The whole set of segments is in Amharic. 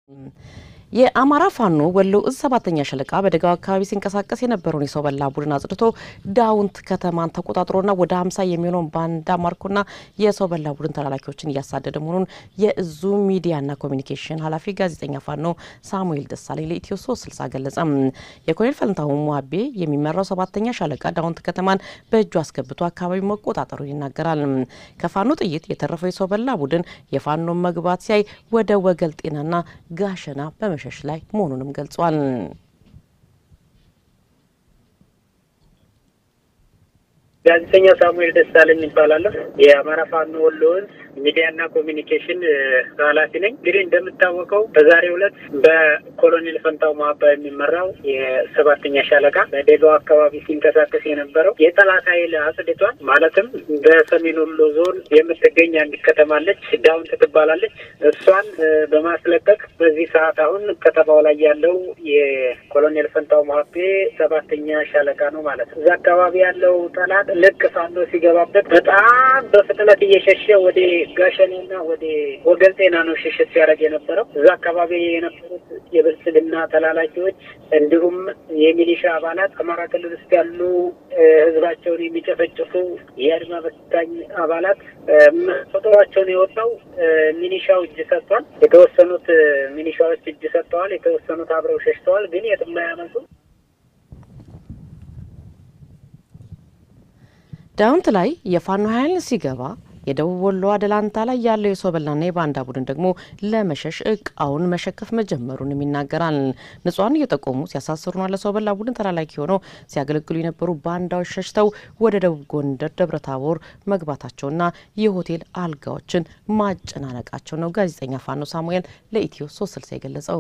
የአማራ ፋኖ ወሎ እዝ ሰባተኛ ሻለቃ በደጋው አካባቢ ሲንቀሳቀስ የነበረውን የሰው በላ ቡድን አጽድቶ ዳውንት ከተማን ተቆጣጥሮና ወደ ሀምሳ የሚሆነውን ባንዳ ማርኮና የሰው በላ ቡድን ተላላኪዎችን እያሳደደ መሆኑን የእዙ ሚዲያና ኮሚኒኬሽን ኃላፊ ጋዜጠኛ ፋኖ ሳሙኤል ደሳለኝ ለኢትዮ ሶስት ስልሳ ገለጸ። የኮሎኔል ፈንታሁን ሙሀቤ የሚመራው ሰባተኛ ሻለቃ ዳውንት ከተማን በእጁ አስገብቶ አካባቢ መቆጣጠሩን ይናገራል። ከፋኖ ጥይት የተረፈው የሰው በላ ቡድን የፋኖን መግባት ሲያይ ወደ ወገል ጤናና ጋሸና በመሸሽ ላይ መሆኑንም ገልጿል። ጋዜጠኛ ሳሙኤል ደሳለኝ ይባላለሁ። የአማራ ፋኖ ወሎ ዕዝ ሚዲያና ኮሚኒኬሽን ኃላፊ ነኝ። እንግዲህ እንደምታወቀው በዛሬው ዕለት በኮሎኔል ፈንታው ማባ የሚመራው የሰባተኛ ሻለቃ በደጋው አካባቢ ሲንቀሳቀስ የነበረው የጠላት ኃይል አጽድቷል። ማለትም በሰሜን ወሎ ዞን የምትገኝ አንዲት ከተማለች ዳውንት ትባላለች። እሷን በማስለቀቅ በዚህ ሰዓት አሁን ከተማው ላይ ያለው የኮሎኔል ፈንታው ማቤ ሰባተኛ ሻለቃ ነው ማለት ነው። እዛ አካባቢ ያለው ጠላት ልክ ፋኖ ሲገባበት በጣም በፍጥነት እየሸሸ ወደ ጋሸኔና ወደ ወገል ጤና ነው ሽሽት ሲያደርግ የነበረው። እዛ አካባቢ የነበሩት የብልጽግና ተላላኪዎች እንዲሁም የሚሊሻ አባላት አማራ ክልል ውስጥ ያሉ ሕዝባቸውን የሚጨፈጭፉ የአድማ በታኝ አባላት ቁጥሯቸውን የወጣው ሚሊሻው እጅ ሰጥቷል። የተወሰኑት ሚሊሻዎች እጅ ሰጥተዋል። የተወሰኑት አብረው ሸሽተዋል። ግን የትም አያመልጡም። ዳውንት ላይ የፋኖ ኃይል ሲገባ የደቡብ ወሎ አደላንታ ላይ ያለው የሰው በላና የባንዳ ቡድን ደግሞ ለመሸሽ እቃውን መሸከፍ መጀመሩንም ይናገራል። ንጹሐን እየጠቆሙ ሲያሳስሩና ለሰው በላ ቡድን ተላላኪ ሆነው ሲያገለግሉ የነበሩ ባንዳዎች ሸሽተው ወደ ደቡብ ጎንደር ደብረ ታቦር መግባታቸውና የሆቴል አልጋዎችን ማጨናነቃቸው ነው ጋዜጠኛ ፋኖ ሳሙኤል ለኢትዮ ሶስት ስልሳ የገለጸው።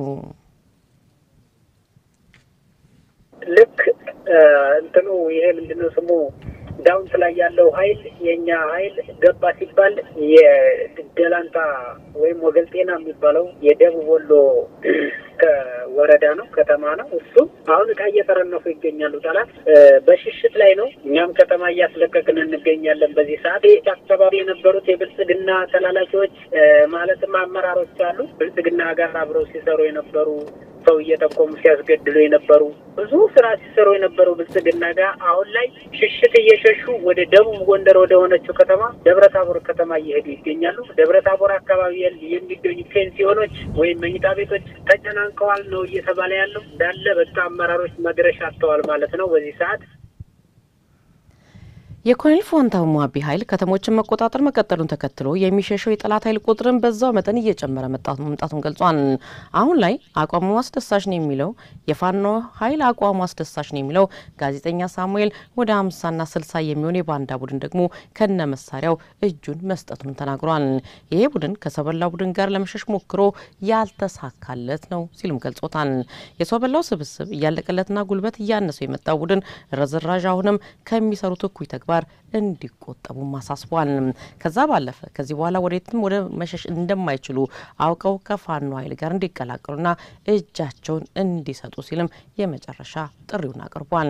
ልክ እንትኑ ይሄ ምንድነው ስሙ ዳውንት ላይ ያለው ኃይል የእኛ ኃይል ገባ ሲባል የደላንታ ወይም ወገል ጤና የሚባለው የደቡብ ወሎ ከወረዳ ነው ከተማ ነው። እሱ አሁን እቃ እየተረነፉ ይገኛሉ። ጠላት በሽሽት ላይ ነው። እኛም ከተማ እያስለቀቅን እንገኛለን። በዚህ ሰዓት አካባቢ የነበሩት የብልጽግና ተላላኪዎች ማለትም አመራሮች አሉ። ብልጽግና ጋር አብረው ሲሰሩ የነበሩ ሰው እየጠቆሙ ሲያስገድሉ የነበሩ ብዙ ስራ ሲሰሩ የነበሩ ብልጽግና ጋር አሁን ላይ ሽሽት እየሸሹ ወደ ደቡብ ጎንደር ወደ ሆነችው ከተማ ደብረ ታቦር ከተማ እየሄዱ ይገኛሉ። ደብረ ታቦር አካባቢ የሚገኙ ፔንሲዮኖች ወይም መኝታ ቤቶች ተጨናንቀዋል ነው እየተባለ ያለው። እንዳለ በቃ አመራሮች መድረሻ አጥተዋል ማለት ነው በዚህ ሰዓት። የኮሎኔል ፋንታሁን ሙሀቤ ኃይል ከተሞችን መቆጣጠር መቀጠሉን ተከትሎ የሚሸሸው የጠላት ኃይል ቁጥርን በዛው መጠን እየጨመረ መምጣቱን ገልጿል። አሁን ላይ አቋሙ አስደሳች ነው የሚለው የፋኖ ኃይል አቋሙ አስደሳች ነው የሚለው ጋዜጠኛ ሳሙኤል ወደ ሀምሳና ስልሳ የሚሆን የባንዳ ቡድን ደግሞ ከነ መሳሪያው እጁን መስጠቱን ተናግሯል። ይሄ ቡድን ከሰበላ ቡድን ጋር ለመሸሽ ሞክሮ ያልተሳካለት ነው ሲሉም ገልጾታል። የሰው በላው ስብስብ እያለቀለትና ጉልበት እያነሰው የመጣው ቡድን ረዝራዥ አሁንም ከሚሰሩት እኩይ ተግባር እንዲቆጠቡም አሳስቧል። ከዛ ባለፈ ከዚህ በኋላ ወዴትም ወደ መሸሽ እንደማይችሉ አውቀው ከፋኖ ኃይል ጋር እንዲቀላቀሉና እጃቸውን እንዲሰጡ ሲልም የመጨረሻ ጥሪውን አቅርቧል።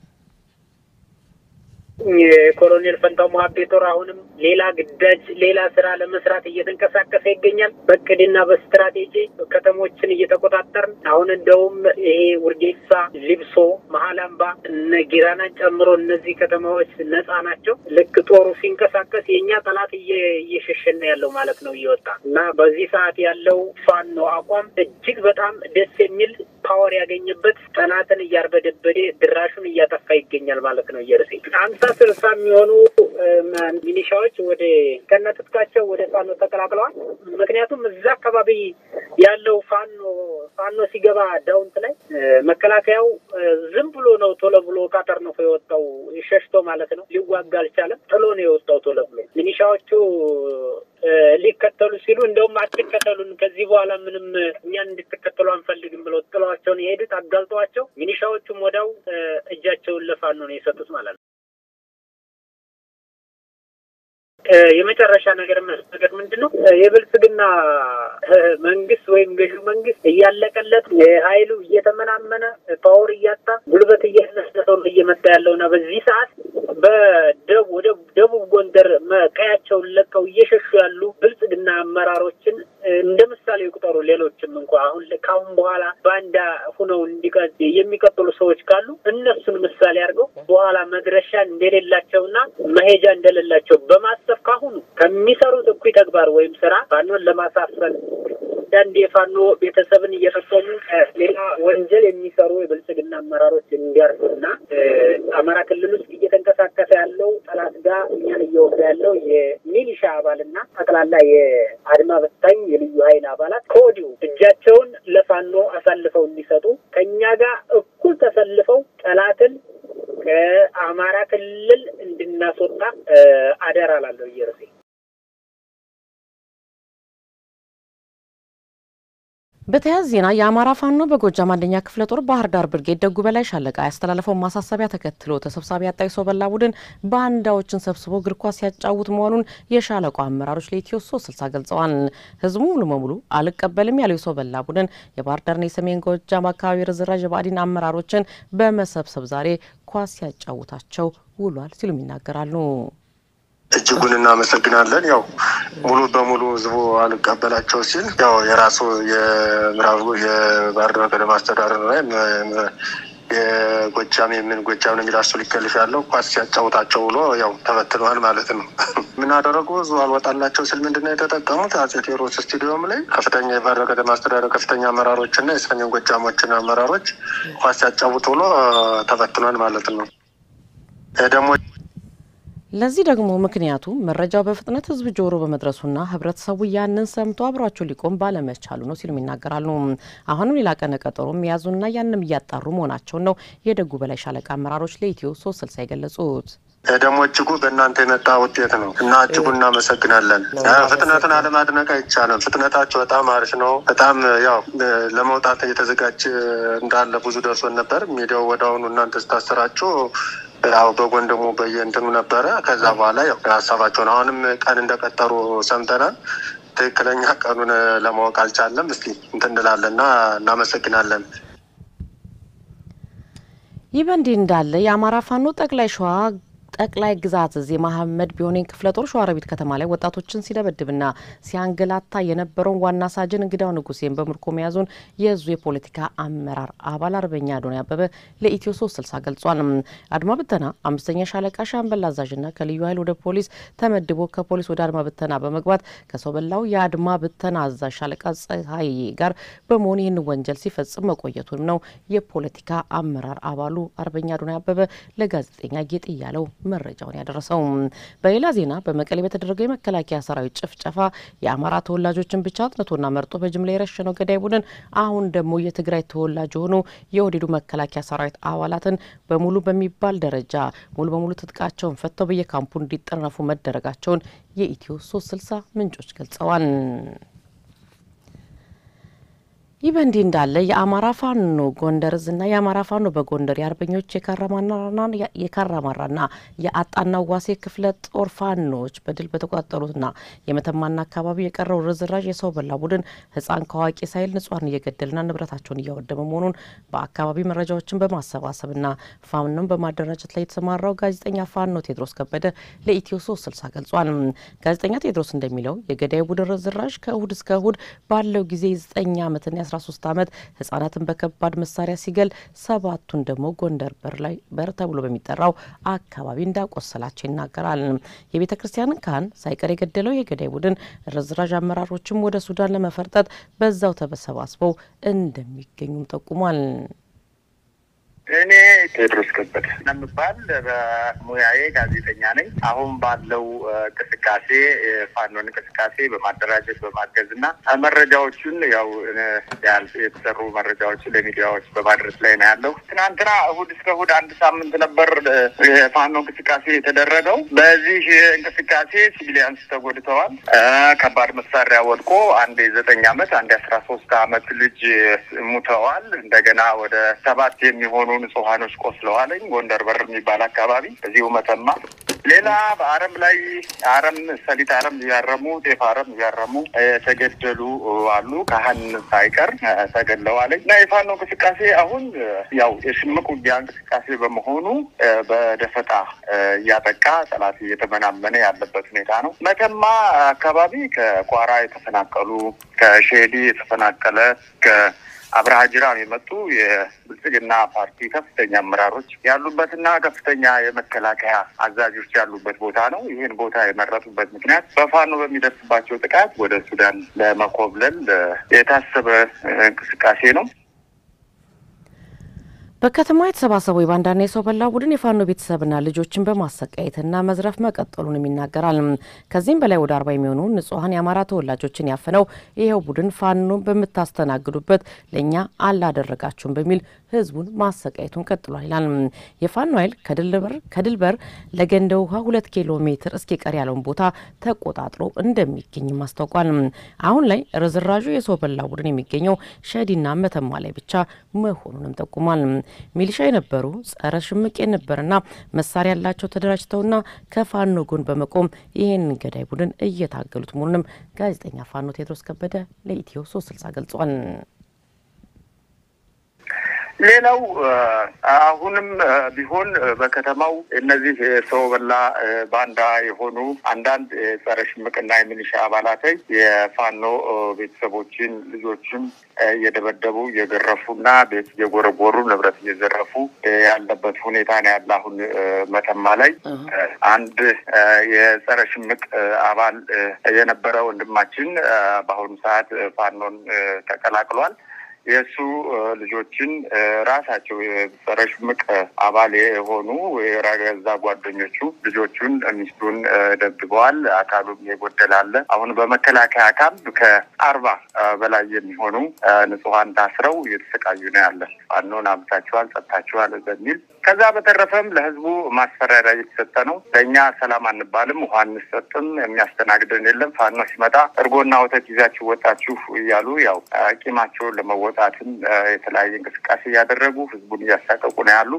የኮሎኔል ፈንታው ሙሀቤ ጦር አሁንም ሌላ ግዳጅ ሌላ ስራ ለመስራት እየተንቀሳቀሰ ይገኛል። በእቅድና በስትራቴጂ ከተሞችን እየተቆጣጠርን አሁን እንደውም ይሄ ውርጌሳ፣ ሊብሶ፣ መሀል አምባ እነ ጊራናን ጨምሮ እነዚህ ከተማዎች ነጻ ናቸው። ልክ ጦሩ ሲንቀሳቀስ የእኛ ጠላት እየሸሸነ ያለው ማለት ነው እየወጣ እና በዚህ ሰዓት ያለው ፋኖ አቋም እጅግ በጣም ደስ የሚል ፓወር ያገኘበት ጠላትን እያርበደበደ ድራሹን እያጠፋ ይገኛል ማለት ነው። እየርሴ አምሳ ስልሳ የሚሆኑ ሚኒሻዎች ወደ ከነትጥቃቸው ወደ ፋኖ ተቀላቅለዋል። ምክንያቱም እዛ አካባቢ ያለው ፋኖ ፋኖ ሲገባ ዳውንት ላይ መከላከያው ዝም ብሎ ነው ቶሎ ብሎ ካተር ነው የወጣው ሸሽቶ ማለት ነው። ሊዋጋ አልቻለም። ጥሎ ነው የወጣው ቶሎ ብሎ ሚኒሻዎቹ ሊከተሉ ሲሉ እንደውም አትከተሉን፣ ከዚህ በኋላ ምንም እኛን እንድትከተሉ አንፈልግም ብለው ጥለዋቸውን የሄዱት አጋልጠዋቸው፣ ሚኒሻዎቹም ወዲያው እጃቸውን ለፋኖ ነው የሰጡት ማለት ነው። የመጨረሻ ነገር ነገር ምንድን ነው? የብልጽግና መንግስት ወይም ገዢው መንግስት እያለቀለት ኃይሉ እየተመናመነ ፓወር እያጣ ጉልበት እያነሰሰው እየመጣ ያለው እና በዚህ ሰዓት በደቡብ ወደ ደቡብ ጎንደር ቀያቸውን ለቀው እየሸሹ ያሉ ብልጽግና አመራሮችን እንደ ምሳሌ ይቁጠሩ። ሌሎችም እንኳ አሁን ከአሁን በኋላ ባንዳ ሁነው እንዲቀ የሚቀጥሉ ሰዎች ካሉ እነሱን ምሳሌ አድርገው በኋላ መድረሻ እንደሌላቸውና መሄጃ እንደሌላቸው በማሰብ ካሁኑ ከሚሰሩት እኩይ ተግባር ወይም ስራ ፋኖን ለማሳፈን አንዳንድ የፋኖ ቤተሰብን እየፈጸሙ ሌላ ወንጀል የሚሰሩ የብልጽግና አመራሮች እንዲያርፉና አማራ ክልል ውስጥ እየተንቀሳቀሰ ያለው ጠላት ጋር እኛን እየወጋ ያለው የሚሊሻ አባልና ጠቅላላ የአድማ በታኝ የልዩ ኃይል አባላት ከወዲሁ እጃቸውን ለፋኖ አሳልፈው እንዲሰጡ ከእኛ ጋር እኩል ተሰልፈው ጠላትን ከአማራ ክልል እንድናስወጣ አደራ ላለሁ እየርሴ በተያያዘ ዜና የአማራ ፋኖ በጎጃም አንደኛ ክፍለ ጦር ባህር ዳር ብርጌድ ደጉ በላይ ሻለቃ ያስተላለፈውን ማሳሰቢያ ተከትሎ ተሰብሳቢ ያጣ ሰው በላ ቡድን ባንዳዎችን ሰብስቦ እግር ኳስ ሲያጫውት መሆኑን የሻለቃው አመራሮች ለኢትዮ ሶስት ስልሳ ገልጸዋል። ህዝቡ ሙሉ በሙሉ አልቀበልም ያለው ሰው በላ ቡድን የባህር ዳርና የሰሜን ጎጃም አካባቢ ርዝራዥ የባዕዲን አመራሮችን በመሰብሰብ ዛሬ ኳስ ሲያጫውታቸው ውሏል ሲሉም ይናገራሉ። እጅጉን እናመሰግናለን። ያው ሙሉ በሙሉ ህዝቡ አልቀበላቸው ሲል ያው የራሱ የምዕራቡ የባህር ዳር ከተማ አስተዳደር ላይ የጎጃም የምን ጎጃም ነው የሚል አሱ ሊከልፍ ያለው ኳስ ሲያጫውታቸው ብሎ ያው ተበትነዋል ማለት ነው። ምን አደረጉ? ህዝቡ አልወጣላቸው ስል ምንድነው የተጠቀሙት? አጼ ቴዎድሮስ ስቴዲየም ላይ ከፍተኛ የባህር ዳር ከተማ አስተዳደር ከፍተኛ አመራሮች እና የሰሜን ጎጃሞችን አመራሮች ኳስ ሲያጫውት ብሎ ተበትኗል ማለት ነው። ደግሞ ለዚህ ደግሞ ምክንያቱ መረጃው በፍጥነት ህዝብ ጆሮ በመድረሱና ህብረተሰቡ ያንን ሰምቶ አብሯቸው ሊቆም ባለመቻሉ ነው ሲሉም ይናገራሉ። አሁንም ሌላ ቀነ ቀጠሮ የያዙና ያንም እያጣሩ መሆናቸውን ነው የደጉ በላይ ሻለቃ አመራሮች ለኢትዮ ሶስት ስልሳ የገለጹት። ደግሞ እጅጉ በእናንተ የመጣ ውጤት ነው እና እጅጉ እናመሰግናለን። ፍጥነትን አለማድነቅ አይቻልም። ፍጥነታቸው በጣም አሪፍ ነው። በጣም ያው ለመውጣት እየተዘጋጀ እንዳለ ብዙ ደርሶን ነበር። ሚዲያው ወደ አሁኑ እናንተ ስታሰራችሁ ያው በጎን ደግሞ በየእንትኑ ነበረ። ከዛ በኋላ ያው ሀሳባቸውን አሁንም ቀን እንደቀጠሩ ሰምተናል። ትክክለኛ ቀኑን ለማወቅ አልቻለም። እስኪ እንትን እንላለን እና እናመሰግናለን። ይህ በእንዲህ እንዳለ የአማራ ፋኖ ጠቅላይ ሸዋ ጠቅላይ ግዛት እዝ የመሐመድ ቢሆኔን ክፍለ ጦር ሸዋሮቢት ከተማ ላይ ወጣቶችን ሲደበድብና ሲያንገላታ የነበረውን ዋና ሳጅን እንግዳው ንጉሴን በምርኮ መያዙን የእዙ የፖለቲካ አመራር አባል አርበኛ አዶኒ አበበ ለኢትዮ ሶስት ስልሳ ገልጿል። አድማ ብተና አምስተኛ ሻለቃ ሻምበል አዛዥና ከልዩ ኃይል ወደ ፖሊስ ተመድቦ ከፖሊስ ወደ አድማ ብተና በመግባት ከሰው በላው የአድማ ብተና አዛዥ ሻለቃ ፀሐይ ጋር በመሆን ይህን ወንጀል ሲፈጽም መቆየቱንም ነው የፖለቲካ አመራር አባሉ አርበኛ አዶኒ አበበ ለጋዜጠኛ ጌጥ እያለው መረጃውን ያደረሰው። በሌላ ዜና በመቀሌ በተደረገው የመከላከያ ሰራዊት ጭፍጨፋ የአማራ ተወላጆችን ብቻ አጥንቶና መርጦ በጅምላ የረሸነው ገዳይ ቡድን አሁን ደግሞ የትግራይ ተወላጅ የሆኑ የኦህዴዱ መከላከያ ሰራዊት አባላትን በሙሉ በሚባል ደረጃ ሙሉ በሙሉ ትጥቃቸውን ፈተው በየካምፑ እንዲጠረፉ መደረጋቸውን የኢትዮ ሶስት ስልሳ ምንጮች ገልጸዋል። ይህ በእንዲህ እንዳለ የአማራ ፋኖ ጎንደር እዝና የአማራ ፋኖ በጎንደር የአርበኞች የካራማራና የአጣና ዋሴ ክፍለ ጦር ፋኖች በድል በተቆጣጠሩትና የመተማና አካባቢ የቀረው ርዝራዥ የሰው በላ ቡድን ሕፃን ከአዋቂ ሳይል ንጹሐን እየገደልና ንብረታቸውን እያወደመ መሆኑን በአካባቢ መረጃዎችን በማሰባሰብና ፋኖን በማደራጀት ላይ የተሰማራው ጋዜጠኛ ፋኖ ቴድሮስ ከበደ ለኢትዮ ሶስት ስልሳ ገልጿል። ጋዜጠኛ ቴድሮስ እንደሚለው የገዳይ ቡድን ርዝራዥ ከእሁድ እስከ እሁድ ባለው ጊዜ የዘጠኝ ዓመትና የአስራ ሶስት ዓመት ህጻናትን በከባድ መሳሪያ ሲገል ሰባቱን ደግሞ ጎንደር በር ላይ በር ተብሎ በሚጠራው አካባቢ እንዳቆሰላቸው ይናገራል። የቤተ ክርስቲያንን ካህን ሳይቀር የገደለው የገዳይ ቡድን ርዝራዥ አመራሮችም ወደ ሱዳን ለመፈርጠጥ በዛው ተሰባስበው እንደሚገኙም ጠቁሟል። እኔ ቴድሮስ ከበደ የምባል በሙያዬ ጋዜጠኛ ነኝ። አሁን ባለው እንቅስቃሴ የፋኖን እንቅስቃሴ በማደራጀት በማገዝ እና መረጃዎቹን ያው የተሰሩ መረጃዎችን ለሚዲያዎች በማድረስ ላይ ነው ያለው። ትናንትና እሁድ እስከ እሁድ አንድ ሳምንት ነበር የፋኖ እንቅስቃሴ የተደረገው። በዚህ እንቅስቃሴ ሲቪሊያንስ ተጎድተዋል። ከባድ መሳሪያ ወድቆ አንድ የዘጠኝ ዓመት አንድ የአስራ ሶስት ዓመት ልጅ ሙተዋል። እንደገና ወደ ሰባት የሚሆኑ ንጹሐኖች ቆስለዋለኝ ጎንደር በር የሚባል አካባቢ እዚሁ መተማ ሌላ በአረም ላይ አረም ሰሊጥ አረም እያረሙ ጤፍ አረም እያረሙ የተገደሉ አሉ። ካህን ሳይቀር ተገድለዋል እና የፋኖ እንቅስቃሴ አሁን ያው የሽምቅ ውጊያ እንቅስቃሴ በመሆኑ በደፈጣ እያጠቃ ጠላት እየተመናመነ ያለበት ሁኔታ ነው። መተማ አካባቢ ከቋራ የተፈናቀሉ ከሼዲ የተፈናቀለ ከአብርሃ ጅራም የመጡ የብልጽግና ፓርቲ ከፍተኛ አመራሮች ያሉበትና ከፍተኛ የመከላከያ አዛዦች ያሉበት ቦታ ነው። ይህን ቦታ የመረጡበት ምክንያት በፋኖ በሚደርስባቸው ጥቃት ወደ ሱዳን ለመኮብለል የታሰበ እንቅስቃሴ ነው። በከተማ የተሰባሰበው የባንዳና የሰው በላ ቡድን የፋኖ ቤተሰብና ልጆችን በማሰቃየትና መዝረፍ መቀጠሉንም ይናገራል። ከዚህም በላይ ወደ አርባ የሚሆኑ ንጹሐን የአማራ ተወላጆችን ያፈነው ይኸው ቡድን ፋኖን በምታስተናግዱበት ለእኛ አላደረጋችሁም በሚል ህዝቡን ማሰቃየቱን ቀጥሏል ይላል። የፋኖ ኃይል ከድልበር ለገንደ ውሃ ሁለት ኪሎ ሜትር እስኪቀር ያለውን ቦታ ተቆጣጥሮ እንደሚገኝም አስታውቋል። አሁን ላይ ርዝራዡ የሰው በላ ቡድን የሚገኘው ሸዲና መተማ ላይ ብቻ መሆኑንም ጠቁሟል። ሚሊሻ የነበሩ ጸረ ሽምቅ የነበርና መሳሪያ ያላቸው ተደራጅተውና ከፋኖ ጎን በመቆም ይህን ገዳይ ቡድን እየታገሉት መሆኑንም ጋዜጠኛ ፋኖ ቴዎድሮስ ከበደ ለኢትዮ ሶስት ስልሳ ገልጿል። ሌላው አሁንም ቢሆን በከተማው እነዚህ ሰው በላ ባንዳ የሆኑ አንዳንድ የጸረ ሽምቅና የሚሊሻ አባላት የፋኖ ቤተሰቦችን ልጆችን እየደበደቡ እየገረፉና ቤት እየጎረጎሩ ንብረት እየዘረፉ ያለበት ሁኔታ ነው ያለ። አሁን መተማ ላይ አንድ የጸረ ሽምቅ አባል የነበረ ወንድማችን በአሁኑ ሰዓት ፋኖን ተቀላቅሏል። የእሱ ልጆችን ራሳቸው የጸረ ሽምቅ አባል የሆኑ የራገዛ ጓደኞቹ ልጆቹን ሚስቱን ደብድበዋል። አካሉም የጎደላለ አሁን በመከላከያ ካምፕ ከአርባ በላይ የሚሆኑ ንጹሐን ታስረው እየተሰቃዩ ነው ያለ። ፋኖን አምታችኋል፣ ጸጥታችኋል በሚል ከዛ በተረፈም ለህዝቡ ማስፈራሪያ እየተሰጠ ነው። ለእኛ ሰላም አንባልም፣ ውሃ አንሰጥም፣ የሚያስተናግደን የለም። ፋኖ ሲመጣ እርጎና ወተት ይዛችሁ ወጣችሁ እያሉ ያው ቂማቸውን ለመወጣትም የተለያየ እንቅስቃሴ እያደረጉ ህዝቡን እያሳቀቁ ነው ያሉ።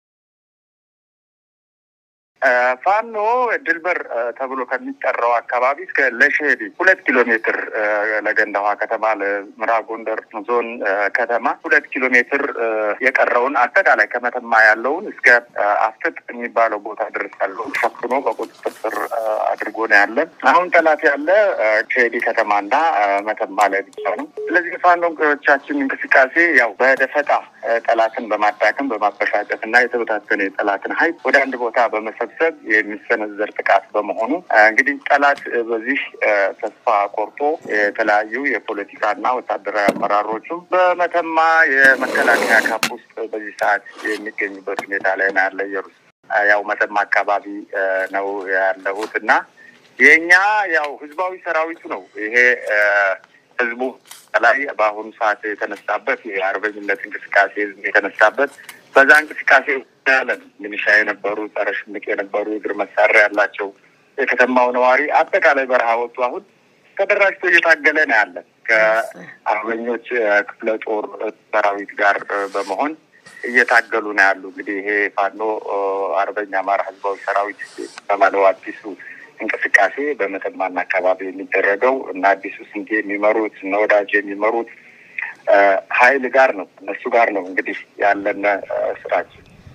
ፋኖ ድልበር ተብሎ ከሚጠራው አካባቢ እስከ ለሸሄዲ ሁለት ኪሎ ሜትር ለገንዳዋ ከተማ ለምዕራብ ጎንደር ዞን ከተማ ሁለት ኪሎ ሜትር የቀረውን አጠቃላይ ከመተማ ያለውን እስከ አፍጥጥ የሚባለው ቦታ ድረስ ያለውን ሸፍኖ በቁጥጥር ስር አድርጎ ነው ያለን። አሁን ጠላት ያለ ሸሄዲ ከተማና መተማ ላይ ብቻ ነው። ስለዚህ ፋኖቻችን እንቅስቃሴ ያው በደፈጣ ጠላትን በማዳከም በማበሻጨት እና የተበታተነ የጠላትን ኃይል ወደ አንድ ቦታ በመሰብ ሰብ የሚሰነዘር ጥቃት በመሆኑ እንግዲህ ጠላት በዚህ ተስፋ ቆርጦ የተለያዩ የፖለቲካና ወታደራዊ አመራሮቹ በመተማ የመከላከያ ካምፕ ውስጥ በዚህ ሰዓት የሚገኙበት ሁኔታ ላይ ነው ያለ። ኢየሩስ ያው መተማ አካባቢ ነው ያለሁት እና የእኛ ያው ህዝባዊ ሰራዊቱ ነው ይሄ ህዝቡ ላይ በአሁኑ ሰዓት የተነሳበት የአርበኝነት እንቅስቃሴ ህዝብ የተነሳበት በዛ እንቅስቃሴ ያለን ሚሊሻ የነበሩ ጸረ ሽምቅ የነበሩ የእግር መሳሪያ ያላቸው የከተማው ነዋሪ አጠቃላይ በረሃ ወጡ። አሁን ተደራጅቶ እየታገለ ነው ያለን ከአርበኞች ክፍለ ጦር ሰራዊት ጋር በመሆን እየታገሉ ነው ያሉ። እንግዲህ ይሄ ፋኖ አርበኛ አማራ ህዝባዊ ሰራዊት በማለው አዲሱ እንቅስቃሴ በመተማና አካባቢ የሚደረገው እና አዲሱ ስንቴ የሚመሩት እነ ወዳጅ የሚመሩት ኃይል ጋር ነው እነሱ ጋር ነው እንግዲህ ያለን ስራችን።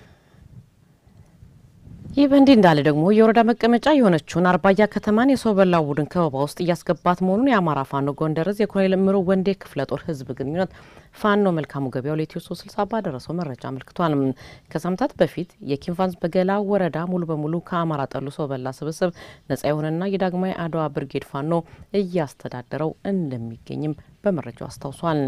ይህ በእንዲህ እንዳለ ደግሞ የወረዳ መቀመጫ የሆነችውን አርባያ ከተማን የሰው በላው ቡድን ከበባ ውስጥ እያስገባት መሆኑን የአማራ ፋኖ ጎንደር ዕዝ የኮሎኔል እምሩ ወንዴ ክፍለ ጦር ህዝብ ግንኙነት ፋኖ መልካሙ ገበያው ለኢትዮ ሶስት ስልሳ ባደረሰው መረጃ አመልክቷል። ከሳምንታት በፊት የኪንፋንስ በገላ ወረዳ ሙሉ በሙሉ ከአማራ ጠሉ ሰው በላ ስብስብ ነጻ የሆነና የዳግማዊ አድዋ ብርጌድ ፋኖ እያስተዳደረው እንደሚገኝም በመረጃው አስታውሷል።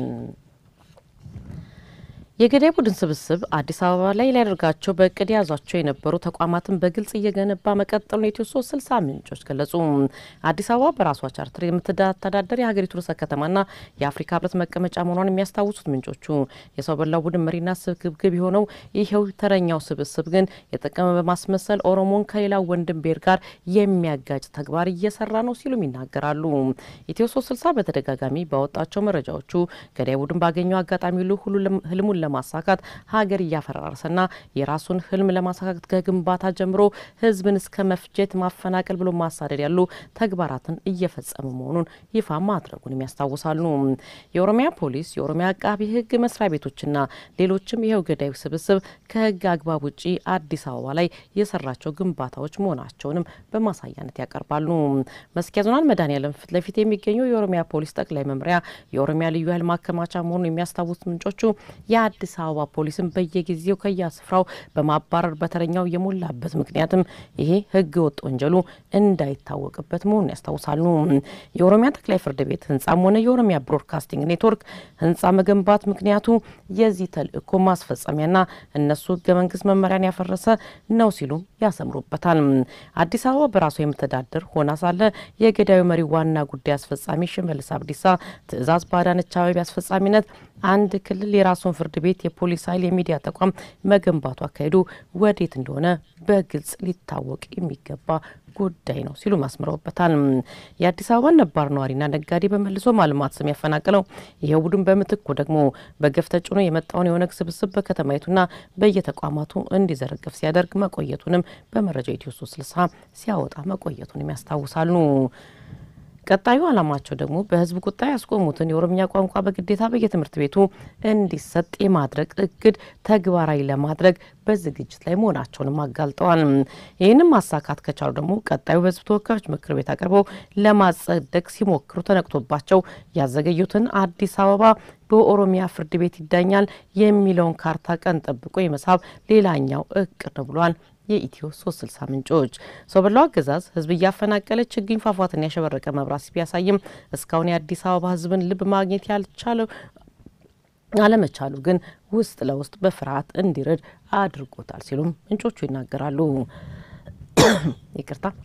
የገዳይ ቡድን ስብስብ አዲስ አበባ ላይ ሊያደርጋቸው በእቅድ የያዟቸው የነበሩ ተቋማትን በግልጽ እየገነባ መቀጠሉን የኢትዮ ሶስት ስልሳ ምንጮች ገለጹ። አዲስ አበባ በራሷ ቻርተር የምትተዳደር የሀገሪቱ ርዕሰ ከተማና የአፍሪካ ህብረት መቀመጫ መሆኗን የሚያስታውሱት ምንጮቹ የሰው በላው ቡድን መሪና ስግብግብ የሆነው ይኸው ተረኛው ስብስብ ግን የጠቀመ በማስመሰል ኦሮሞን ከሌላው ወንድም ብሔር ጋር የሚያጋጭ ተግባር እየሰራ ነው ሲሉም ይናገራሉ። ኢትዮ ሶስት ስልሳ በተደጋጋሚ ባወጣቸው መረጃዎቹ ገዳይ ቡድን ባገኘው አጋጣሚ ሁሉ ህልሙን ለማሳካት ሀገር እያፈራረሰና የራሱን ህልም ለማሳካት ከግንባታ ጀምሮ ህዝብን እስከ መፍጀት፣ ማፈናቀል ብሎ ማሳደድ ያሉ ተግባራትን እየፈጸሙ መሆኑን ይፋ ማድረጉንም ያስታውሳሉ። የኦሮሚያ ፖሊስ፣ የኦሮሚያ አቃቢ ህግ መስሪያ ቤቶችና ሌሎችም ይኸው ገዳዩ ስብስብ ከህግ አግባብ ውጪ አዲስ አበባ ላይ የሰራቸው ግንባታዎች መሆናቸውንም በማሳያነት ያቀርባሉ። መስኪያ ዞናል መድኃኔዓለም ፊት ለፊት የሚገኘው የኦሮሚያ ፖሊስ ጠቅላይ መምሪያ የኦሮሚያ ልዩ ኃይል ማከማቻ መሆኑን የሚያስታውሱት ምንጮቹ የአዲስ አበባ ፖሊስን በየጊዜው ከየስፍራው በማባረር በተረኛው የሞላበት ምክንያትም ይሄ ህገ ወጥ ወንጀሉ እንዳይታወቅበት መሆኑን ያስታውሳሉ። የኦሮሚያ ጠቅላይ ፍርድ ቤት ህንጻም ሆነ የኦሮሚያ ብሮድካስቲንግ ኔትወርክ ህንጻ መገንባት ምክንያቱ የዚህ ተልእኮ ማስፈጸሚያና እነሱ ህገ መንግስት መመሪያን ያፈረሰ ነው ሲሉም ያሰምሩበታል። አዲስ አበባ በራሷ የምተዳደር ሆና ሳለ የገዳዩ መሪ ዋና ጉዳይ አስፈጻሚ ሽመልስ አብዲሳ ትዕዛዝ በአዳነች አቤቤ አስፈጻሚነት አንድ ክልል የራሱን ፍርድ ቤት፣ የፖሊስ ኃይል፣ የሚዲያ ተቋም መገንባቱ አካሄዱ ወዴት እንደሆነ በግልጽ ሊታወቅ የሚገባ ጉዳይ ነው ሲሉ አስምረውበታል። የአዲስ አበባ ነባር ነዋሪና ነጋዴ በመልሶ ማልማት ስም ያፈናቅለው ይሄ ቡድን በምትኩ ደግሞ በገፍ ተጭኖ የመጣውን የኦነግ ስብስብ በከተማይቱና በየተቋማቱ እንዲዘረገፍ ሲያደርግ መቆየቱንም በመረጃ ኢትዮ ሶስት ስልሳ ሲያወጣ መቆየቱንም ያስታውሳሉ። ቀጣዩ ዓላማቸው ደግሞ በህዝብ ቁጣ ያስቆሙትን የኦሮምኛ ቋንቋ በግዴታ በየትምህርት ቤቱ እንዲሰጥ የማድረግ እቅድ ተግባራዊ ለማድረግ በዝግጅት ላይ መሆናቸውንም አጋልጠዋል። ይህንም ማሳካት ከቻሉ ደግሞ ቀጣዩ በህዝብ ተወካዮች ምክር ቤት አቅርበው ለማጸደቅ ሲሞክሩ ተነቅቶባቸው ያዘገዩትን አዲስ አበባ በኦሮሚያ ፍርድ ቤት ይዳኛል የሚለውን ካርታ ቀን ጠብቆ የመሳብ ሌላኛው እቅድ ነው ብሏል። የኢትዮ ሶስት ስልሳ ምንጮች ሰው በላው አገዛዝ ህዝብ እያፈናቀለ ችግኝ ፏፏትን ያሸበረቀ መብራት ቢያሳይም እስካሁን የአዲስ አበባ ህዝብን ልብ ማግኘት ያልቻለው አለመቻሉ ግን ውስጥ ለውስጥ በፍርሃት እንዲረድ አድርጎታል ሲሉም ምንጮቹ ይናገራሉ። ይቅርታ።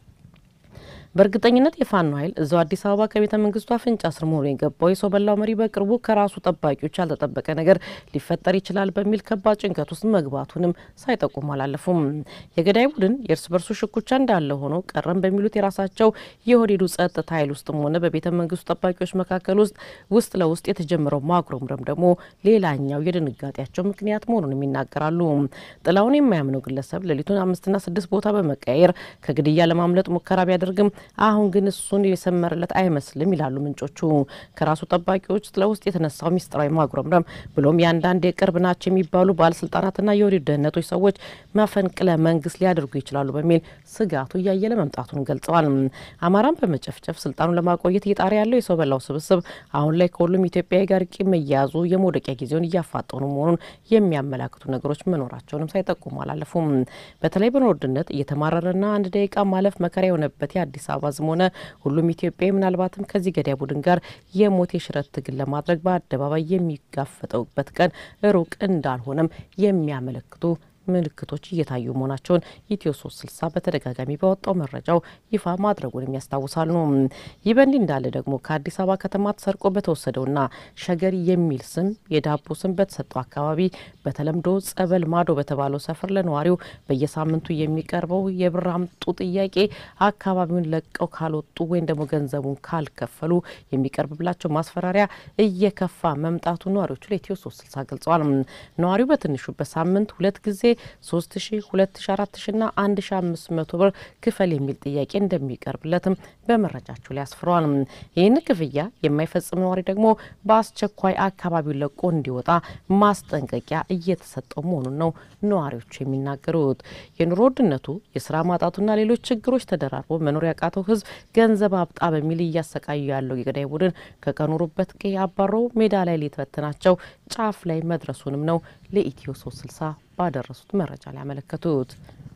በእርግጠኝነት የፋኖ ኃይል እዛው አዲስ አበባ ከቤተ መንግስቱ አፍንጫ ስር መሆኑ የገባው የሰው በላው መሪ በቅርቡ ከራሱ ጠባቂዎች ያልተጠበቀ ነገር ሊፈጠር ይችላል በሚል ከባድ ጭንቀት ውስጥ መግባቱንም ሳይጠቁሙ አላለፉም። የገዳይ ቡድን የእርስ በርሱ ሽኩቻ እንዳለ ሆኖ ቀረም በሚሉት የራሳቸው የኦህዴዱ ጸጥታ ኃይል ውስጥም ሆነ በቤተ መንግስቱ ጠባቂዎች መካከል ውስጥ ውስጥ ለውስጥ የተጀመረው ማጉረምረም ደግሞ ሌላኛው የድንጋጤያቸው ምክንያት መሆኑንም ይናገራሉ። ጥላውን የማያምነው ግለሰብ ሌሊቱን አምስትና ስድስት ቦታ በመቀያየር ከግድያ ለማምለጥ ሙከራ ቢያደርግም አሁን ግን እሱን የሰመረለት አይመስልም ይላሉ ምንጮቹ። ከራሱ ጠባቂዎች ለውስጥ የተነሳው ሚስጥራዊ ማጉረምረም ብሎም የአንዳንድ የቅርብ ናቸው የሚባሉ ባለስልጣናትና የኦህዴድ ደህንነቶች ሰዎች መፈንቅለ መንግስት ሊያደርጉ ይችላሉ በሚል ስጋቱ እያየለ መምጣቱን ገልጸዋል። አማራን በመጨፍጨፍ ስልጣኑን ለማቆየት እየጣረ ያለው የሰው በላው ስብስብ አሁን ላይ ከሁሉም ኢትዮጵያዊ ጋር ቂም መያያዙ የመውደቂያ ጊዜውን እያፋጠኑ መሆኑን የሚያመላክቱ ነገሮች መኖራቸውንም ሳይጠቁሙ አላለፉም። በተለይ በኑሮ ውድነት እየተማረረና አንድ ደቂቃ ማለፍ መከራ የሆነበት የአዲስ አበባ ህዝብ ሆነ ሁሉም ኢትዮጵያዊ ምናልባትም ከዚህ ገዳይ ቡድን ጋር የሞት የሽረት ትግል ለማድረግ በአደባባይ የሚጋፈጠውበት ቀን ሩቅ እንዳልሆነም የሚያመለክቱ ምልክቶች እየታዩ መሆናቸውን ኢትዮ ሶስት ስልሳ በተደጋጋሚ ባወጣው መረጃው ይፋ ማድረጉንም ያስታውሳሉ። ይህ በእንዲህ እንዳለ ደግሞ ከአዲስ አበባ ከተማ ተሰርቆ በተወሰደውና ሸገር የሚል ስም የዳቦ ስም በተሰጠው አካባቢ በተለምዶ ጸበል ማዶ በተባለው ሰፈር ለነዋሪው በየሳምንቱ የሚቀርበው የብር አምጡ ጥያቄ አካባቢውን ለቀው ካልወጡ ወይም ደግሞ ገንዘቡን ካልከፈሉ የሚቀርብላቸው ማስፈራሪያ እየከፋ መምጣቱ ነዋሪዎቹ ለኢትዮ ሶስት ስልሳ ገልጸዋል። ነዋሪው በትንሹ በሳምንት ሁለት ጊዜ ሶስት ሺ ሁለት ሺ አራት ሺ ና አንድ ሺ አምስት መቶ ብር ክፈል የሚል ጥያቄ እንደሚቀርብለትም በመረጃቸው ላይ አስፍረዋል። ይህን ክፍያ የማይፈጽም ነዋሪ ደግሞ በአስቸኳይ አካባቢውን ለቆ እንዲወጣ ማስጠንቀቂያ እየተሰጠው መሆኑን ነው ነዋሪዎቹ የሚናገሩት። የኑሮ ውድነቱ፣ የስራ ማጣቱና ሌሎች ችግሮች ተደራርቦ መኖር ያቃተው ህዝብ ገንዘብ አብጣ በሚል እያሰቃዩ ያለው የገዳይ ቡድን ከቀኖሩበት ቀዬ አባሮ ሜዳ ላይ ሊተበትናቸው ጫፍ ላይ መድረሱንም ነው ለኢትዮ ሶስት ስልሳ ባደረሱት መረጃ ላይ ያመለከቱት።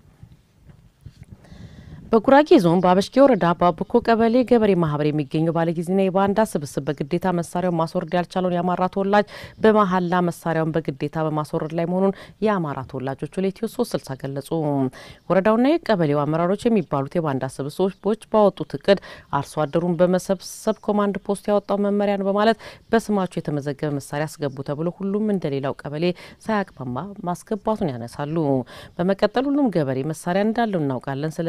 በጉራጌ ዞን በአበሽጌ ወረዳ በአብኮ ቀበሌ ገበሬ ማህበር የሚገኘው ባለጊዜና የባንዳ ስብስብ በግዴታ መሳሪያውን ማስወረድ ያልቻለውን የአማራ ተወላጅ በመሀላ መሳሪያውን በግዴታ በማስወረድ ላይ መሆኑን የአማራ ተወላጆቹ ለኢትዮ ሶስት ስልሳ ገለጹ። ወረዳውና የቀበሌው አመራሮች የሚባሉት የባንዳ ስብስቦች ባወጡት እቅድ አርሶ አደሩን በመሰብሰብ ኮማንድ ፖስት ያወጣው መመሪያ ነው በማለት በስማቸው የተመዘገበ መሳሪያ አስገቡ ተብሎ ሁሉም እንደሌላው ቀበሌ ሳያቅማማ ማስገባቱን ያነሳሉ። በመቀጠል ሁሉም ገበሬ መሳሪያ እንዳለው እናውቃለን፣ ስለዚህ ኃይል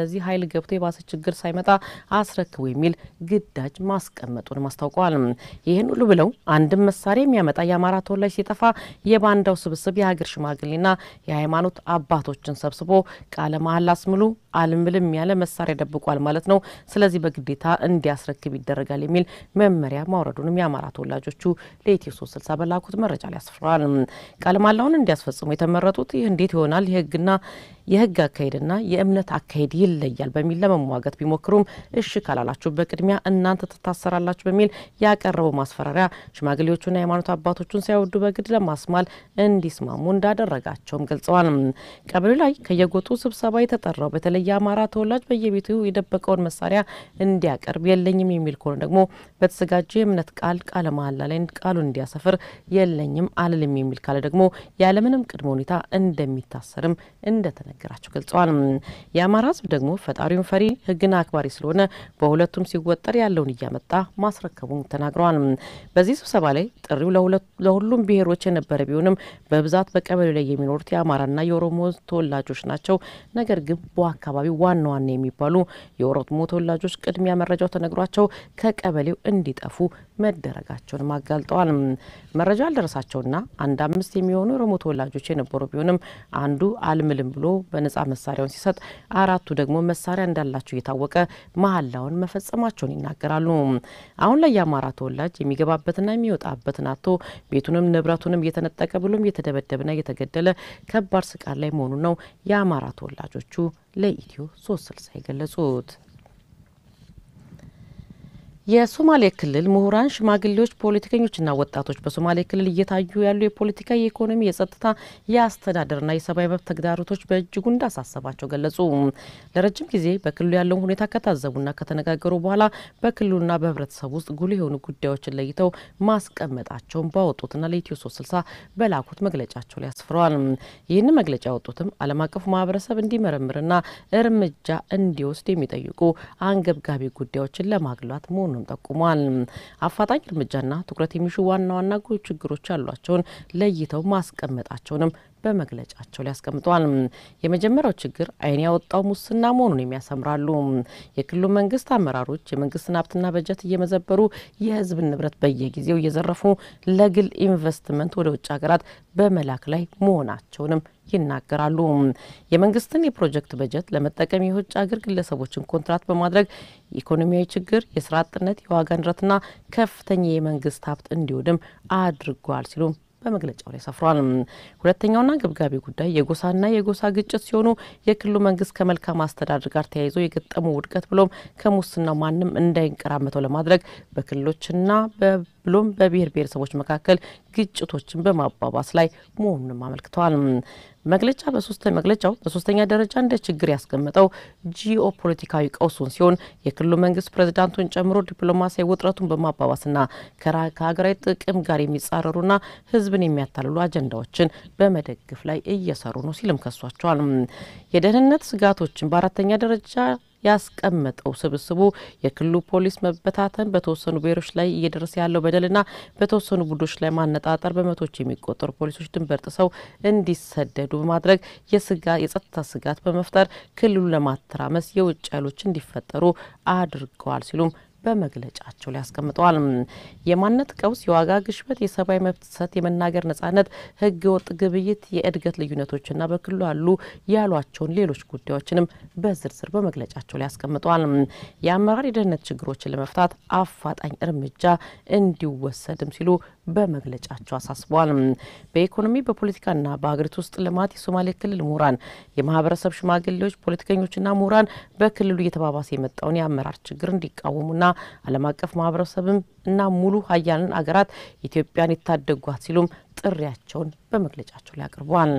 ገብቶ የባሰ ችግር ሳይመጣ አስረክቡ የሚል ግዳጅ ማስቀመጡንም አስታውቀዋል። ይህን ሁሉ ብለው አንድም መሳሪያ የሚያመጣ የአማራ ተወላጅ ሲጠፋ የባንዳው ስብስብ የሀገር ሽማግሌና የሃይማኖት አባቶችን ሰብስቦ ቃለ መሀላ አስምሉ አልምልም ያለ መሳሪያ ደብቋል ማለት ነው። ስለዚህ በግዴታ እንዲያስረክብ ይደረጋል የሚል መመሪያ ማውረዱንም የአማራ ተወላጆቹ ለኢትዮ ሶስት ስልሳ በላኩት መረጃ ላይ አስፍረዋል። ቃለ መሃላውን እንዲያስፈጽሙ የተመረጡት ይህ እንዴት ይሆናል የህግና የህግ አካሄድና የእምነት አካሄድ ይለያል በሚል ለመሟገት ቢሞክሩም እሺ ካላላችሁ በቅድሚያ እናንተ ትታሰራላችሁ በሚል ያቀረበው ማስፈራሪያ ሽማግሌዎቹና የሃይማኖት አባቶቹን ሳይወዱ በግድ ለማስማል እንዲስማሙ እንዳደረጋቸውም ገልጸዋል። ቀበሌ ላይ ከየጎጡ ስብሰባ የተጠራው በተለይ የአማራ ተወላጅ በየቤቱ የደበቀውን መሳሪያ እንዲያቀርብ የለኝም የሚል ከሆነ ደግሞ በተዘጋጀ የእምነት ቃል ቃለ መሃላ ላይ ቃሉን እንዲያሰፍር የለኝም አልልም የሚል ካለ ደግሞ ያለምንም ቅድመ ሁኔታ እንደሚታሰርም እንደተነገራቸው ገልጸዋል። የአማራ ህዝብ ደግሞ ፈጣሪውን ፈሪ ህግን አክባሪ ስለሆነ በሁለቱም ሲወጠር ያለውን እያመጣ ማስረከቡን ተናግረዋል። በዚህ ስብሰባ ላይ ጥሪው ለሁሉም ብሔሮች የነበረ ቢሆንም በብዛት በቀበሌው ላይ የሚኖሩት የአማራና የኦሮሞ ተወላጆች ናቸው። ነገር ግን በአካባቢው ዋና ዋና የሚባሉ የኦሮሞ ተወላጆች ቅድሚያ መረጃው ተነግሯቸው ከቀበሌው እንዲጠፉ መደረጋቸውንም አጋልጠዋል። መረጃ ያልደረሳቸውና አንድ አምስት የሚሆኑ የኦሮሞ ተወላጆች የነበሩ ቢሆንም አንዱ አልምልም ብሎ በነጻ መሳሪያውን ሲሰጥ፣ አራቱ ደግሞ መሳሪያ እንዳላቸው እየታወቀ መሀላውን መፈጸማቸውን ይናገራሉ። አሁን ላይ የአማራ ተወላጅ የሚገባበትና የሚወጣበትን አቶ ቤቱንም ንብረቱንም እየተነጠቀ ብሎም እየተደበደበና እየተገደለ ከባድ ስቃይ ላይ መሆኑን ነው የአማራ ተወላጆቹ ለኢትዮ ሶስት ስልሳ የገለጹት። የሶማሌ ክልል ምሁራን፣ ሽማግሌዎች፣ ፖለቲከኞችና ወጣቶች በሶማሌ ክልል እየታዩ ያሉ የፖለቲካ፣ የኢኮኖሚ፣ የጸጥታ፣ የአስተዳደርና የሰብአዊ መብት ተግዳሮቶች በእጅጉ እንዳሳሰባቸው ገለጹ። ለረጅም ጊዜ በክልሉ ያለውን ሁኔታ ከታዘቡና ከተነጋገሩ በኋላ በክልሉና በህብረተሰቡ ውስጥ ጉልህ የሆኑ ጉዳዮችን ለይተው ማስቀመጣቸውን ባወጡትና ለኢትዮ ሶስት ስልሳ በላኩት መግለጫቸው ላይ አስፍረዋል። ይህን መግለጫ ያወጡትም ዓለም አቀፉ ማህበረሰብ እንዲመረምርና እርምጃ እንዲወስድ የሚጠይቁ አንገብጋቢ ጉዳዮችን ለማግሏት መሆኑን ጠቁሟል። አፋጣኝ እርምጃና ትኩረት የሚሹ ዋና ዋና ችግሮች ያሏቸውን ለይተው ማስቀመጣቸውንም በመግለጫቸው ላይ አስቀምጠዋል። የመጀመሪያው ችግር ዓይን ያወጣው ሙስና መሆኑን የሚያሰምራሉ። የክልሉ መንግስት አመራሮች የመንግስትን ሀብትና በጀት እየመዘበሩ የህዝብን ንብረት በየጊዜው እየዘረፉ ለግል ኢንቨስትመንት ወደ ውጭ ሀገራት በመላክ ላይ መሆናቸውንም ይናገራሉ። የመንግስትን የፕሮጀክት በጀት ለመጠቀም የውጭ ሀገር ግለሰቦችን ኮንትራት በማድረግ ኢኮኖሚያዊ ችግር፣ የስራ አጥነት፣ የዋጋ ንረትና ከፍተኛ የመንግስት ሀብት እንዲወድም አድርጓል ሲሉም በመግለጫው ላይ ሰፍሯል። ሁለተኛውና ገብጋቢ ጉዳይ የጎሳና የጎሳ ግጭት ሲሆኑ የክልሉ መንግስት ከመልካም አስተዳደር ጋር ተያይዞ የገጠሙ ውድቀት ብሎም ከሙስናው ማንም እንዳይንቀራመተው ለማድረግ በክልሎችና ብሎም በብሔር ብሔረሰቦች መካከል ግጭቶችን በማባባስ ላይ መሆኑንም አመልክተዋል። መግለጫ በሶስተ መግለጫው በሶስተኛ ደረጃ እንደ ችግር ያስቀመጠው ጂኦ ፖለቲካዊ ቀውሱን ሲሆን የክልሉ መንግስት ፕሬዚዳንቱን ጨምሮ ዲፕሎማሲያዊ ውጥረቱን በማባባስና ከሀገራዊ ጥቅም ጋር የሚጻረሩና ህዝብን የሚያታልሉ አጀንዳዎችን በመደገፍ ላይ እየሰሩ ነው ሲልም ከሷቸዋል። የደህንነት ስጋቶችን በአራተኛ ደረጃ ያስቀመጠው ስብስቡ የክልሉ ፖሊስ መበታተን፣ በተወሰኑ ብሔሮች ላይ እየደረሰ ያለው በደልና በተወሰኑ ቡድኖች ላይ ማነጣጠር፣ በመቶዎች የሚቆጠሩ ፖሊሶች ድንበር ጥሰው እንዲሰደዱ በማድረግ የጸጥታ ስጋት በመፍጠር ክልሉን ለማተራመስ የውጭ ኃይሎች እንዲፈጠሩ አድርገዋል ሲሉም በመግለጫቸው ላይ አስቀምጠዋል። የማንነት ቀውስ፣ የዋጋ ግሽበት፣ የሰብአዊ መብት ጥሰት፣ የመናገር ነጻነት፣ ህገ ወጥ ግብይት፣ የእድገት ልዩነቶችና በክልሉ ያሉ ያሏቸውን ሌሎች ጉዳዮችንም በዝርዝር በመግለጫቸው ላይ አስቀምጠዋል። የአመራር የደህንነት ችግሮችን ለመፍታት አፋጣኝ እርምጃ እንዲወሰድም ሲሉ በመግለጫቸው አሳስበዋል። በኢኮኖሚ በፖለቲካና በሀገሪቱ ውስጥ ልማት የሶማሌ ክልል ምሁራን፣ የማህበረሰብ ሽማግሌዎች፣ ፖለቲከኞችና ምሁራን በክልሉ እየተባባሰ የመጣውን የአመራር ችግር እንዲቃወሙና ዓለም አቀፍ ማህበረሰብም እና ሙሉ ሀያልን አገራት ኢትዮጵያን ይታደጓት ሲሉም ጥሪያቸውን በመግለጫቸው ላይ አቅርበዋል።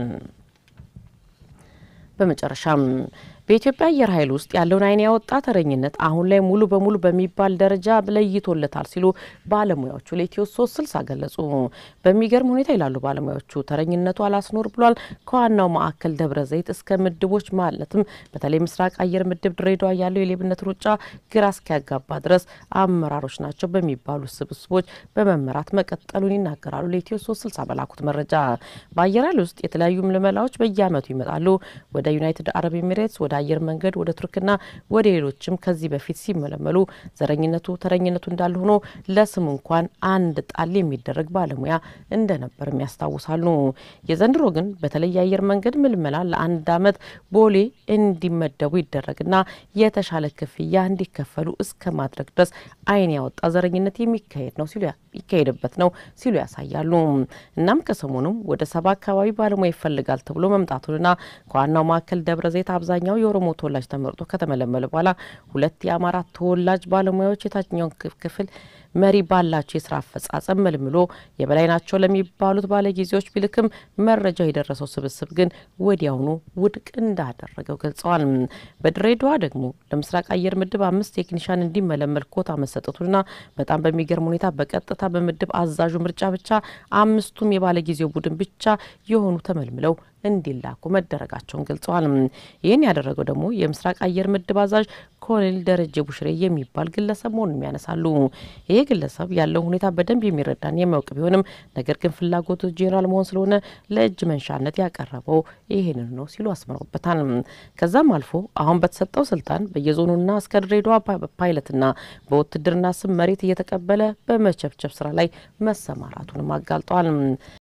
በመጨረሻም በኢትዮጵያ አየር ኃይል ውስጥ ያለውን ዓይን ያወጣ ተረኝነት አሁን ላይ ሙሉ በሙሉ በሚባል ደረጃ ለይቶለታል ሲሉ ባለሙያዎቹ ለኢትዮ ሶስት ስልሳ ገለጹ። በሚገርም ሁኔታ ይላሉ ባለሙያዎቹ ተረኝነቱ አላስኖር ብሏል። ከዋናው ማዕከል ደብረ ዘይት እስከ ምድቦች ማለትም በተለይ ምስራቅ አየር ምድብ ድሬዳዋ ያለው የሌብነት ሩጫ ግራ እስኪያጋባ ድረስ አመራሮች ናቸው በሚባሉ ስብስቦች በመመራት መቀጠሉን ይናገራሉ። ለኢትዮ ሶስት ስልሳ በላኩት መረጃ በአየር ኃይል ውስጥ የተለያዩ ምልመላዎች በየአመቱ ይመጣሉ። ወደ ዩናይትድ አረብ ኤሚሬትስ፣ ወደ አየር መንገድ ወደ ቱርክና ወደ ሌሎችም ከዚህ በፊት ሲመለመሉ ዘረኝነቱ ተረኝነቱ እንዳለ ሆኖ ለስም እንኳን አንድ ጣል የሚደረግ ባለሙያ እንደነበርም ያስታውሳሉ። የዘንድሮ ግን በተለይ የአየር መንገድ ምልመላ ለአንድ ዓመት ቦሌ እንዲመደቡ ይደረግና የተሻለ ክፍያ እንዲከፈሉ እስከ ማድረግ ድረስ ዓይን ያወጣ ዘረኝነት የሚካሄድ ነው ሲሉ ይካሄድበት ነው ሲሉ ያሳያሉ። እናም ከሰሞኑም ወደ ሰባ አካባቢ ባለሙያ ይፈልጋል ተብሎ መምጣቱንና ከዋናው ማዕከል ደብረ ዘይት አብዛኛው የኦሮሞ ተወላጅ ተመርጦ ከተመለመለ በኋላ ሁለት የአማራ ተወላጅ ባለሙያዎች የታችኛውን ክፍል መሪ ባላቸው የስራ አፈጻጸም መልምሎ የበላይ ናቸው ለሚባሉት ባለጊዜዎች ቢልክም መረጃው የደረሰው ስብስብ ግን ወዲያውኑ ውድቅ እንዳደረገው ገልጸዋል። በድሬዳዋ ደግሞ ለምስራቅ አየር ምድብ አምስት ቴክኒሻን እንዲመለመል ኮታ መሰጠቱንና በጣም በሚገርም ሁኔታ በቀጥታ በምድብ አዛዡ ምርጫ ብቻ አምስቱም የባለጊዜው ቡድን ብቻ የሆኑ ተመልምለው እንዲላኩ መደረጋቸውን ገልጸዋል። ይህን ያደረገው ደግሞ የምስራቅ አየር ምድብ አዛዥ ኮሎኔል ደረጀ ቡሽሬ የሚባል ግለሰብ መሆኑን ያነሳሉ። ይሄ ግለሰብ ያለውን ሁኔታ በደንብ የሚረዳን የሚያውቅ ቢሆንም ነገር ግን ፍላጎቱ ጄኔራል መሆን ስለሆነ ለእጅ መንሻነት ያቀረበው ይህንን ነው ሲሉ አስምረውበታል። ከዛም አልፎ አሁን በተሰጠው ስልጣን በየዞኑና እስከ ድሬዳዋ ፓይለትና በውትድርና ስም መሬት እየተቀበለ በመቸብቸብ ስራ ላይ መሰማራቱንም አጋልጠዋል።